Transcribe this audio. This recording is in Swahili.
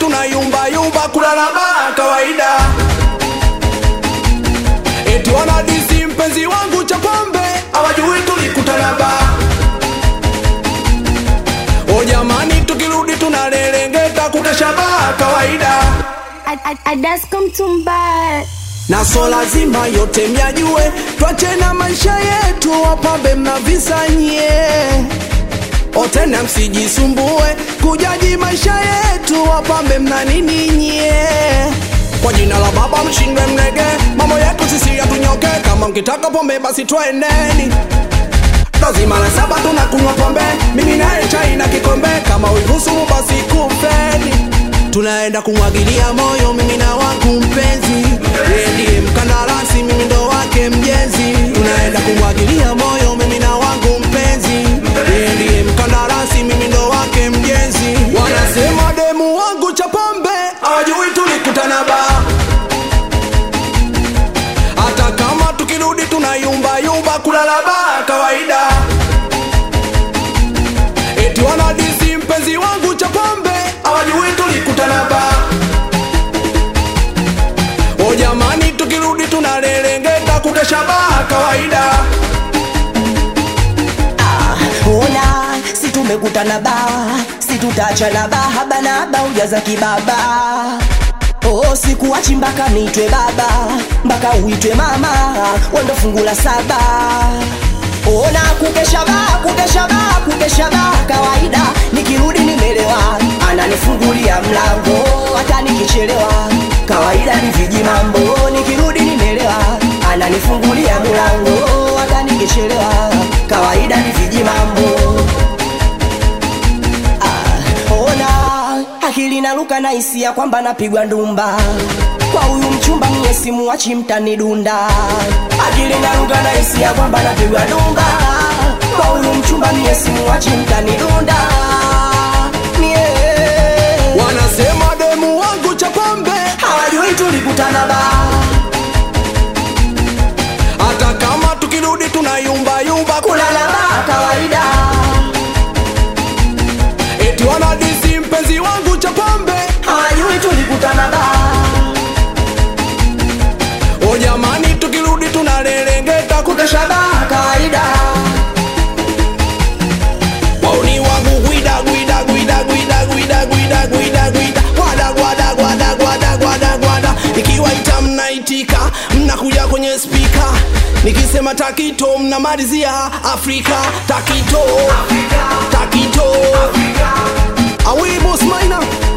tunayumba yumba kulala baa kawaida eti wanadisi mpenzi wangu cha pombe hawajui tulikutana baa o jamani tukirudi tunalelengeta kukesha baa kawaida Adasko mtumba na so lazima yote myajue, twache na maisha yetu, wapambe mnavisanyie otena, msijisumbue kujaji maisha yetu, wapambe mna nini nyie? Kwa jina la Baba mshindwe mnege, mambo yetu sisi yatunyoke, kama mkitaka pombe basi twendeni lazima la saba tunakunywa pombe, mimi naye chai na kikombe, kama uihusumu basi kufeni tunaenda kumwagilia moyo mimi na wangu mpenzi, yeye ndiye mkandarasi, mimi ndo wake mjenzi. Tunaenda kumwagilia moyo mimi na wangu mpenzi, yeye ndiye mkandarasi, mimi ndo wake mjenzi. Wanasema demu wangu cha pombe hawajui tulikutana baa, hata kama tukirudi tunayumba yumba kulala baa kawaida eti wanadisi mpenzi wangu cha pombe hawajui tulikutana baa. O jamani, tukirudi tunalelengeta kukesha baa kawaida. ona si tumekutana ba si tutachana ba haba na haba ujaza kibaba Oh, sikuachi mpaka niitwe baba mpaka uitwe mama wendo fungu la saba ona kukesha ba kukesha ba kukesha ba kawaida nikirudi nimelewa ananifungulia mlango hata nikichelewa kawaida ni viji mambo nikirudi nimelewa ananifungulia mlango hata nikichelewa kawaida ni viji mambo ona akili naruka na hisia kwamba napigwa ndumba kwa huyu mchumba mie simuwachi mtanidunda akili naruka na hisia kwamba napigwa ndumba kwa huyu mchumba mie simuwachi mtanidunda mie Wanasema demu wangu cha pombe, hawajui tulikutana ba hata kama tukirudi tunayumba yumba kulala ba kawaida eti wanadisi mpenzi wangu cha pombe. hawajui tulikutana ba O jamani, tukirudi tunalelengeta kukesha baa kawaida wauni wangu gwida gwida gwida gwida gwida gwida gwida gwida gwada gwada gwada gwada gwada gwada nikiwaita mnaitika mnakuja kwenye spika nikisema takito mnamalizia afrika takito takito awi boss maina